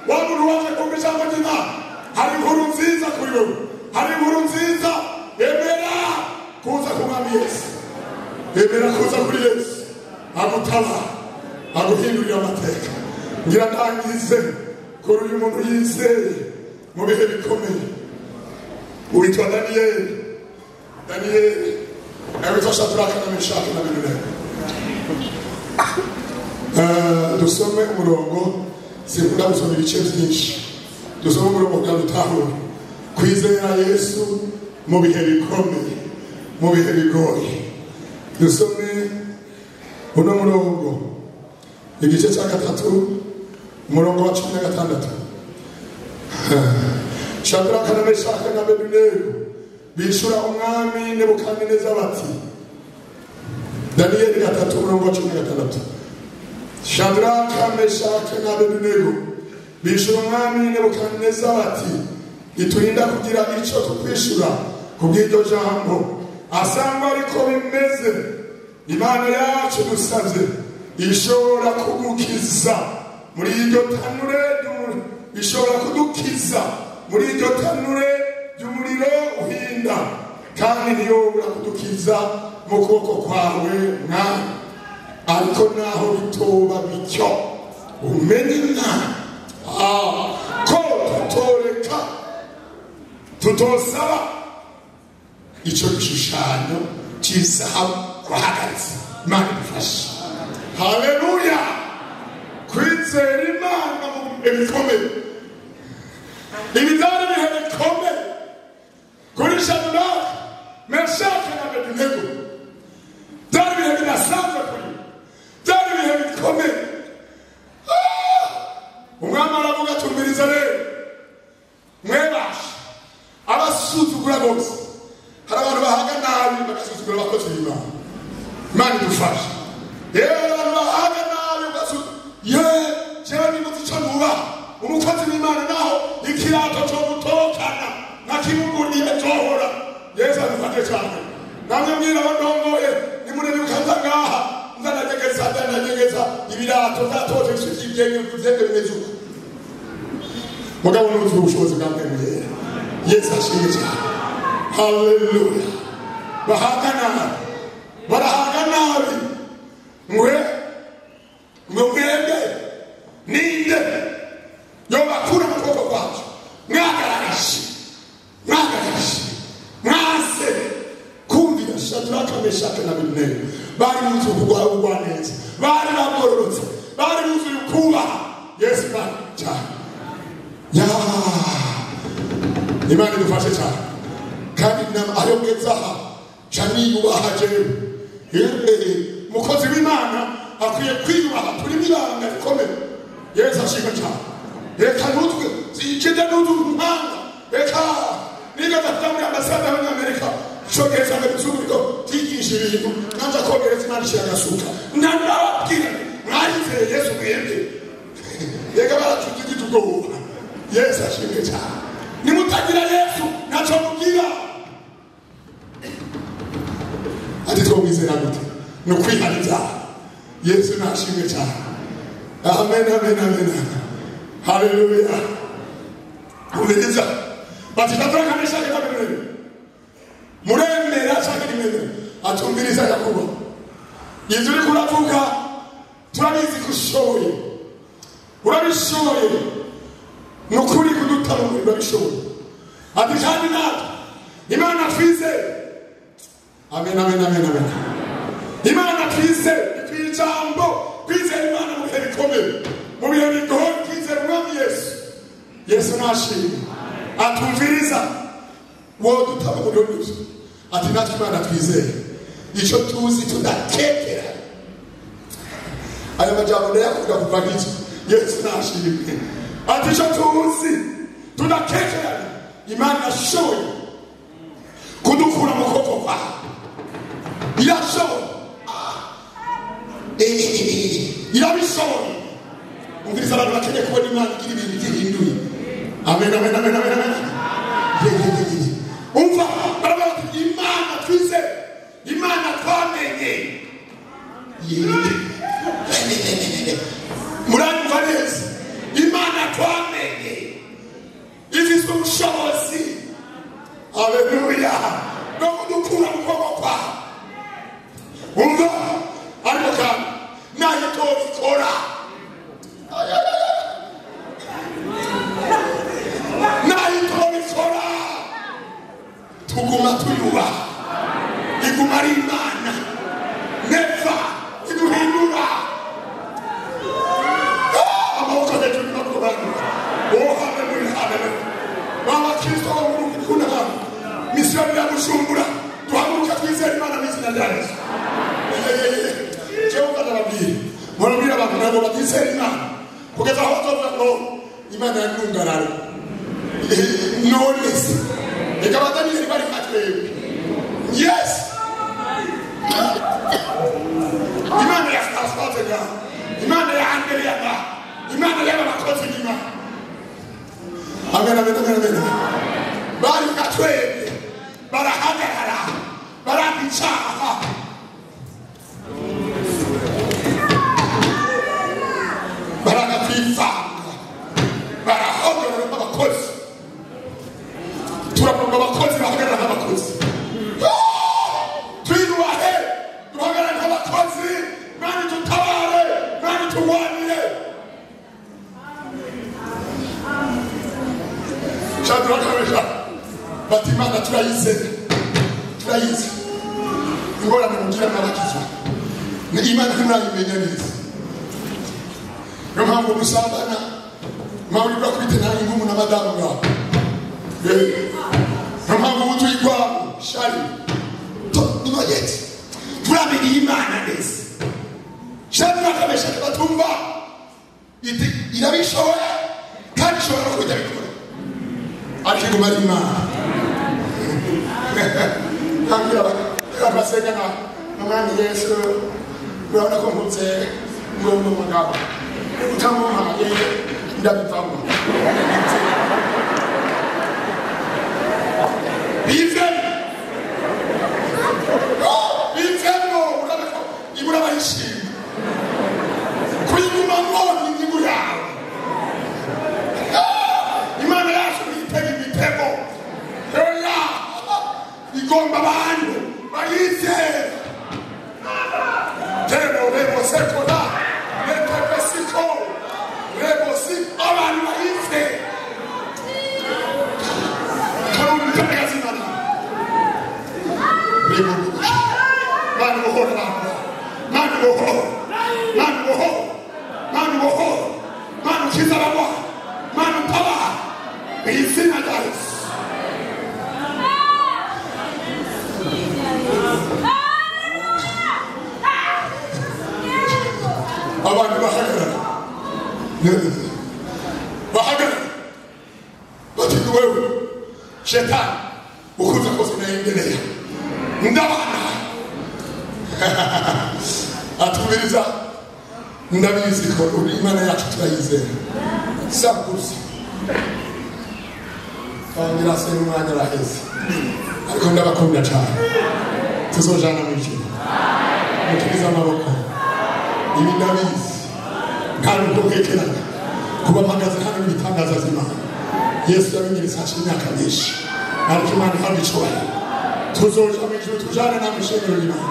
wa muntu waje kumva ijambo ry'imana hari inkuru nziza kuri wowe hari inkuru nziza emera kuza ku mwami yesu emera kuza kuri yesu agutabara aguhindurira amateka ngira ndangize kuri uyu muntu yizeye mu bihe bikomeye witwa daniyeli daniyeli nawe shadraka na meshaki na bedenego Eh, dusome umurongo sinkunda gusoma ibice byinshi dusome umurongo kugira ngo utahure kwizera yesu mu bihe bikomeye mu bihe bigoye dusome uno murongo igice cya gatatu umurongo wa cumi na gatandatu shadaraka na meshaki na bedenego bishura umwami nebukadineza bati daniyeli gatatu umurongo wa cumi na gatandatu shadaraka meshake na abedenego bishura umwami nebukadineza bati iturinda kugira icyo tukwishura ku bw'iryo jambo asanga ariko bimeze imana yacu dusabye ishobora kugukiza muri iryo tanure ry'umuriro ishobora kudukiza muri iryo tanure ry'umuriro uhinda kandi ntiyobora kudukiza mu kuboko kwawe mwami ariko naho bitoba bityo umenye imana ah, ko tutoreka tutosaba icyo gishushanyo cy'isahabu wahagaritse imana idufashe haleluya kwizera imana mu bihe bikomeye ibi byari ibihe bikomeye kuri shadaraka meshaki na abedenego byari ibihe bidasanzwe kuri we. byari ibihe bikomeye Ah! umwami aravuga atumbiriza rero mwebashe abasuzugura bose hari abantu bahaga nabi bagasuzugura abakozi b'imana imana idufashe yewe hari abantu bahaga nabi bagasuzugura yewe jewe nibuze icyo nubaha umukozi w'imana naho ikirato cyo gutokana nka kimuguriye cyohora yesu adufate cyane namwe mwirabo ndongoye nimurebikanza ngaha nzananyegeza nzananyegeza ibirato nzatoje ibisuki byenge byenge bimeze uko mugabo ntuzi ubushobozi bwa mwene yera yesu ashimwe cyane haleluya bahaga nabi barahaga nabi mwe mwe mwende ninde yobakura mu kuboko kwacu mwagaragaje mwagaragaje mwase kumvira shadaraka meshaki na abedenego bari buzuye kurwara ubugwaneza bari bagororotse bari buzuye kubaha yesu imana cyane ya imana idufashe cyane kandi nama ayo mweza aha ca niyubaha jewe Yewe, umukozi w'imana akwiye kwiyubaha turi n'ibanga rikomeye yesu ashimwe cyane reka nutwe ikijya n'utu umuhanga reka niga dafita muri ambasade y'abanyamerika cogereza ngo ibicuruzwa byigisha ibintu nanza kogereza imana ishyira agasuka nanababwira mwayizeye yesu mwebwe reka baracutse ubwoba yesu ashimwe cyane nimutagira yesu ntacyo mubwira ati twamwizera gute ni ukwihana ibyaha yesu nashimwe cyane amen amen amen haleluya umegeza bati ndatora kamesha reka bimwe muremera cyangwa nimwemera atumviriza yakuba izo uriko uravuga ushoboye urabishoboye ni ukuri kudutabura urabishoboye ati kandi natwe imana twizeye amen amen amen amen imana twizeye ni ku ijambo twizeye imana mu bihe bikomeye mu bihe bigoye twizeye umwami yesu yesu nashimwe atumviriza wowe dutabura unyuze ati natwe imana twizeye icyo tuzi tudatekera aya majyambere ndayavuga kuva nk'iki yesu nashimwe ati icyo tuzi tudakekerana imana irashoboye kudukura mu kuboko kwawe irashoboye Ah. Eh, eh, eh, eh. irabishoboye umviriza abantu bakeneye kubona imana igira ibintu gihinduye amen amen amen amen amen Ye, ye, ye, ye, ye. umva baravuga bati imana twize imana twamenye Ye. muranyumva neza imana twamenye ifite ubushobozi aleluya no kudukura mu kuboko kwawe umva ariko kandi nayo tobikora nayo tobikora tuguma tuyubaha iguma ari imana neva iduhindura amaboko hejuru no ku bantu uwo haleluya haleluya ba bakristo bo mu gukunda hano misiyoni ya bujumbura duhaguruka twizere imana mu izina rya yesu jehova ndababwira murabwira abantu ntabwo batizera imana kugeza aho bazovuga ngo imana yandungarara none se reka abadaniyeli bari nka twebwe yesi imana ya sitasiyo ya imana ya angeli ya ba imana y'aba bakozi b'imana amen amen amen amen bari nka twebwe barahagarara baranga icyaha baranga kwivanga barahogorora nk'abakozi turapomba abakozi bahagarara nk'abakozi twiyubahe duhagarare nk'abakozi mani dutabare mani turwanire shadurakabesha bati imana turayize turayize ingorane mugira mwabakiza ni imana ntimurayimenya neza niyo mpamvu musambana mwawuribwa kwite nanjye nk'umu na madamu mwabo Eh, niyo mpamvu ubu turi ikwabo shari tunoyetse turamenye imana neza shadurakabesha ntibatumva Iti- irabishoboye kandi ishobora no kujya bikora ariko iguma ari imana ntabwira aba- abasenga na umwami yesu urabona ko mputse ngo ndi umugabo utamuhaye ndabivamo bivemo bivemo urabona ko ibura bayishima kuyiguma mwonyi inyungu yawe imana yacu nitega imitego oya igomba abantu bayizera rero rebosekora retepesiko rebosi abantu bayizera karumutagazimana rebogusha mani buhoro abantu mani buhoro mani buhoro mani buhoro mani ukiza abarwayi mani utabara mu izina rya yesu abantu bahagarara bahagarara bati wewe shetani ukuza kose naendelea ndabana atumiriza ndabizi ko uri imana yacu turayizera sakurusi tangira se umwanya araheze ariko ndabakunda cyane tuzojana mu ijuru muturize amaboko ibi ndabizi nta nubwo bwekeranye kuba mpagaze hano n'ibitangaza by'imana yesu yabinyeretse hashize imyaka myinshi ariko imana ihana icyubahiro tuzoja mu ijuru tujane nta mushenero y'imana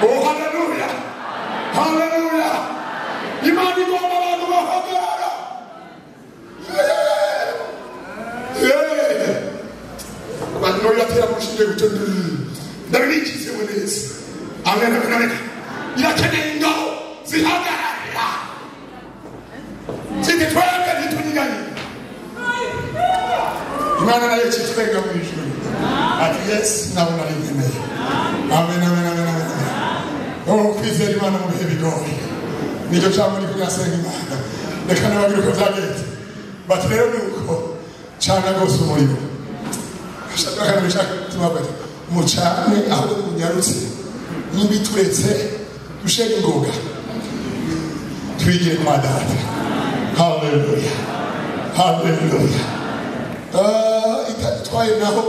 oh haleluya haleluya imana bigomba abantu bahagarara Yeee! abantu nabo biratera amashinge gucana ndabibikizeho neza amen amen amen birakeneye ingabo zihagarara ziti twebwe ntitunyiganye imana nayo kitwenga mu ijuru ati yesi nabo narigeneye amen amen amen amen amen ubu kwizera imana mu bihe bigoye nicyo cyangwa uri kuyasenga imana reka nababwire uko byagenze bati rero ni uko cana rwose umuriro ashaka bishaka tubabare mucane aho munyarutse n'ibituretse dushenge ingoga twigire kwa data haleluya haleluya Ah, itatwaye naho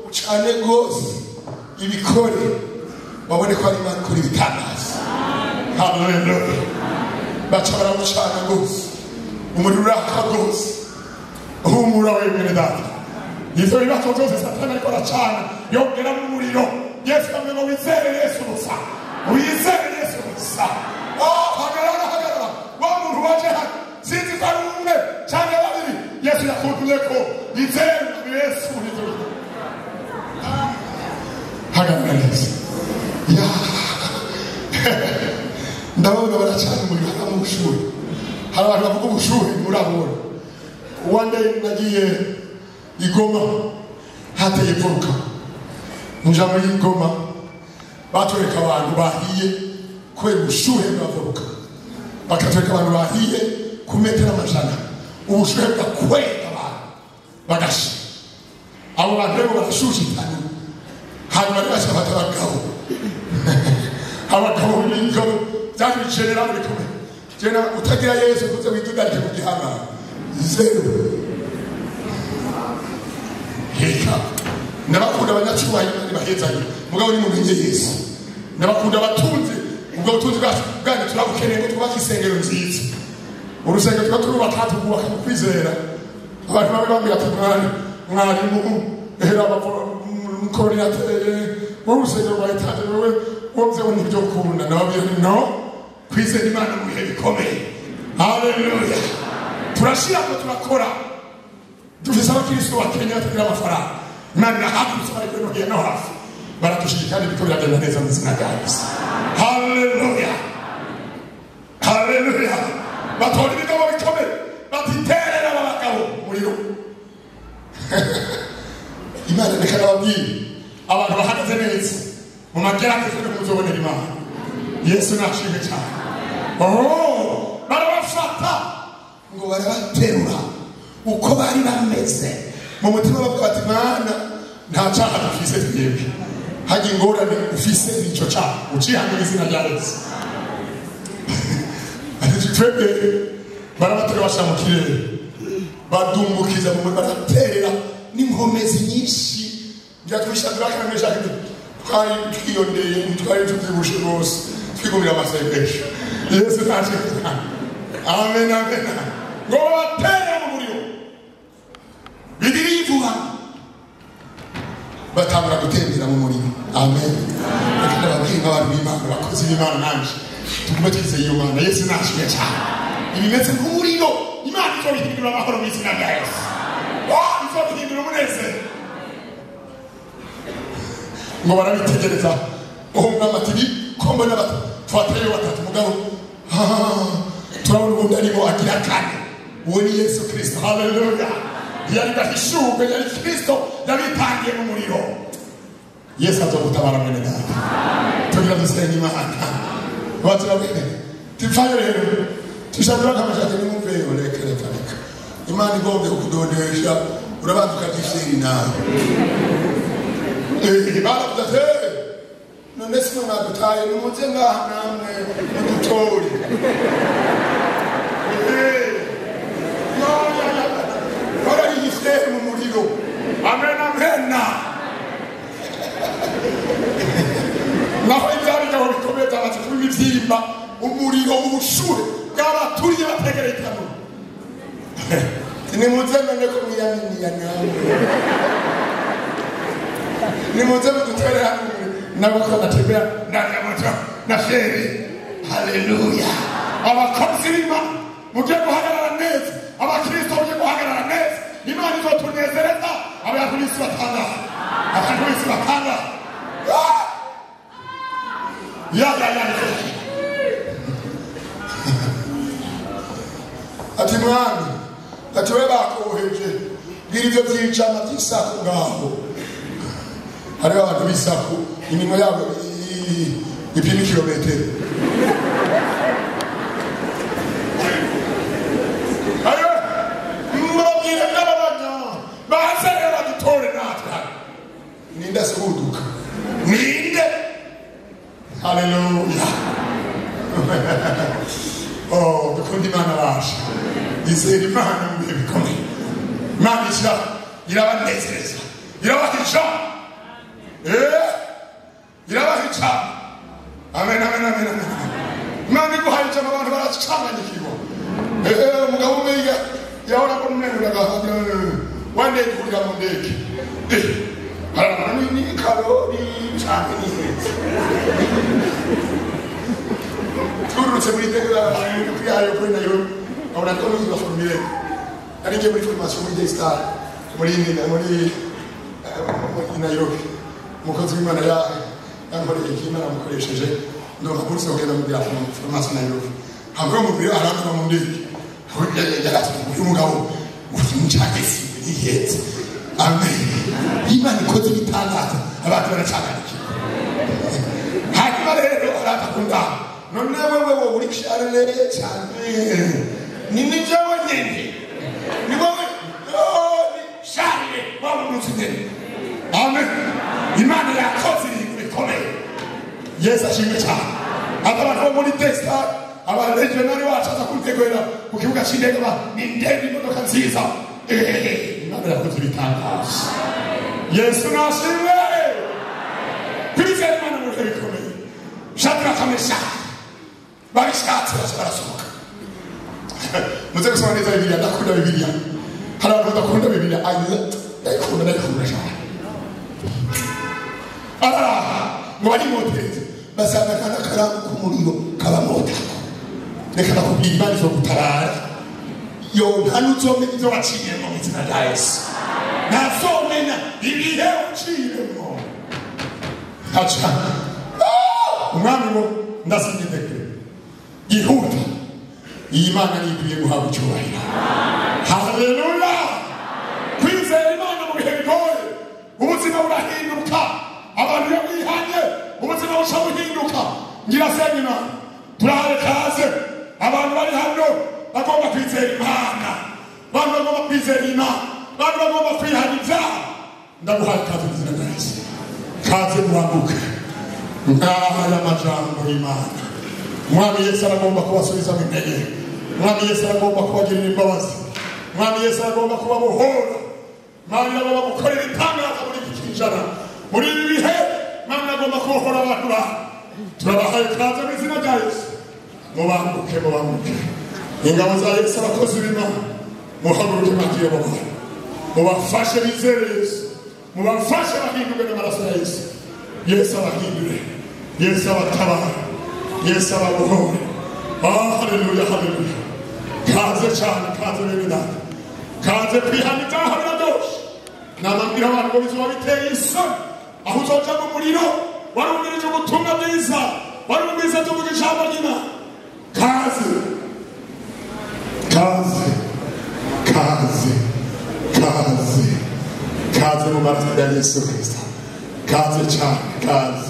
ucane rwose ibikore babone ko ari imana ikora ibitangaza haleluya baca baramucana rwose umuriro uraka rwose humura wemere data ivyo bibazo byose satani ariko aracana yongera mu muriro yesu amwe ngo wizere yesu gusa wizere yesu gusa Oh, hagarara hagarara wa muntu waje hano sinzi ko ari umwe cyangwa babiri yesu yakumbuye ko yizere yesu wizere hagarara yesu ya ndabona baracana umuriro hano mu ishuri hari abantu bavuga ubushuhe muri abona one day nagiye igoma hateye ivuka nja muri igoma batwereka abantu bahiye kubera ubushuhe bwavuka bakatwereka abantu bahiye ku metero amajana ubushuhe bwakwega abantu bagasha abo bantu rero barashushitana hanyuma rero bashafata abagabo abagabo b'ingabo byabicerera buri kumwe jena utagira yesu kuze widugarije mu gihanga zeru heka ndabakunda abanyacyubahiro ntibahezanye mugabo nimumenye yesu ndabakunda abatunzi ubwo butunzi bwacu bwanyu turabukeneye ko twubaka isengero nziza urusengero tuba turubaka tukubaka mu kwizera abantu bamwe bambwira ati mwari mwarimu hera abakoordinatere wowe urusengero rwa etaje wowe wowe byewe nibyo ukunda ndababwira nti no kwizera imana mu bihe bikomeye haleluya turashyira ko turakora dufise abakristo bakenya batagira amafaranga imana irahagurutse bariko no hino hafi baratushyigiye kandi biriko biragenda neza mu izina rya yesu haleluya haleluya batora ibigabo bikomeye batiterera aba bagabo umuriro imana reka nababwire abantu bahagaze neza mu magerageza ni muzobonera imana yesu nashimwe cyane Oh, barabafata ngo barabaterura uko bari bameze mu mutima bavuga bati mwana nta cyaha dufise twebwe hajya ingorane ufise nicyo cyaha ucihana izina rya yesu ati twebwe barabatera bashyira mu kirere badumbukiza mu muriro baraterera n'inkomezi nyinshi byatwisha turakamenyesha kandi twari twiyondeye twari tubyibushe rwose twigumira amasengesho yesu ntaje amen amen ngo batere mu muriro bibiri yivuga batangura gutembera mu muriro amen reka ndababwira nk'abantu b'imana abakozi b'imana nanje tugume twizeye iyo mana yesu nashimwe cyane ibimeze nk'umuriro imana izo bihindura amahoro mu izina rya yesu Oh, izo bihindura umunezero ngo barabitegereza uwo mwami ati bikombe n'abatu twatayeyo batatu mugabo ah, turabona ubundi arimo agira kane uwo ni yesu kirisito haleluya yari gahishuwe yari kirisito yabitangiye mu muriro yesu aza gutabara mwene data tugira dusenge imana baturabwire tipfayo rero tushakira nk'amashati n'umubyeyi reka reka reka imana igombye kukudodesha urabanza ukagishira nawe baravuze ati "Eh, none sino mwagutaye nimuze ngaha namwe mudutore Eh, barayise mu muriro amen amen naho ibyarigabo bikomeye byamaze kuba imibyimba umuriro ubushuhe bwabaturiye bategereye itanura nimuze none ko mwiyaminiya nawe nimuze mudutere hamwe n'abako batembera na moto na feri haleluya abakozi b'imana mujye guhagarara neza abakristo mujye guhagarara neza imana izotunezereza abantu b'isi batangaza abantu b'isi batangaza Ah! ya ya ya ya. ati mwami ati we bakoheje bwira ibyo byicana by'isaku ngaho hariho abantu b'isaku iminwa yabo i- ipima ikirometero hariho murabwire n'ababanya baze rero badutore natwe hano ninde asibuduka ninde haleluya Oh, dukunda imana baje izera imana mu bihe bikomeye imana ishyira irabanezereza irabahisha Eh, irabahisha amen amen amen amen imana iguhaye ijambo abantu baracanganyikirwa Eh, umugabo umwe yiga yahora ko umwenyura agahabwa wende kurya mu ndege Eh, harabona ni- ni karori cyane ni heza twirutse muri ndege kuri ayo kuri nayo abona ko n'uzi wa formire nari ngiye muri formation muri day star muri muri i Nairobi umukozi w'Imana ya yankoreye iki Imana yamukoresheje ndumva kurse kugenda muri ya formation Nairobi ntabwo mu biro arangwa mu ndege yaratumye umugabo uri mu cyagesi yihetse amen Imana ikoze ibitangaza abantu baracaganikiye hanyuma rero arakakunda none wewe wowe uri kusharire cyane ni nibyo wenyine ni wowe none sharire wowe umunsi nyine amen imana yakoze ibintu bikomeye yesu ashimwe cyane aba abantu bo muri tesita abaregionari wacu aza kubitegurira ku kibuga cy'indege ba ni indege imodoka nziza Eh, imana yakoze ibitangaza yesu nashimwe kwizera imana mu bihe bikomeye shadaraka meshaki babishatse bose barasohoka muze gusoma neza bibiliya ndakunda bibiliya hari abantu badakunda bibiliya ayiza ndayikunda ndayikunda cyane araha ngo bari motereze basanga akana karambu k'umuriro kabamotako reka bakubwira imana izo gutabara yontana uzome ibyo waciyemo mu izina rya yesu ntazomena ibihe uciyemo haca umwami wo ndasinyitekere yihuta iyi mana nigwiye guhabwa icyubahiro haleluya kwizera imana mu bihe bigoye ubuzima burahinduka abantu iyo bihanye ubuzima buca buhinduka ngira semina turahaye kaze abantu bari hano bagomba kwizera imana abantu bagomba kwizera imana abantu bagomba kwihana ibyaha ndaguhaye kaze mu izina rya yesu kaze mwanguke ngaha y'amajambo y'imana mwami yesu aragomba kubasubiza mu intege mwami yesu aragomba kubagirira imbabazi mwami yesu aragomba kubabohora mwami aragomba gukorera itangaza muri iki kijana muri ibi bihe mwami agomba kubohora abantu bawe turabahaye kaze mu izina rya yesu mubanguke mubanguke ingabo za yesu abakozi b'imana muhaguruke mwagiye mu bantu mubafashe bizere yesu mubafashe bahindurwe n'amaraso ya yesu yesu abahindure yesu abatabara yesu ababohore ah haleluya haleluya kaze cyane kaze bene data kaze kwihana ibyaha biradoshe namabwira abantu ngo bizima biteye isoni aho uzoja mu muriro warumvirije ubutumwa bwiza warumviriza tuvuga ijambo ry'imana kaze kaze kaze kaze kaze mu maraso ya yesu kirisita kaze cyane kaze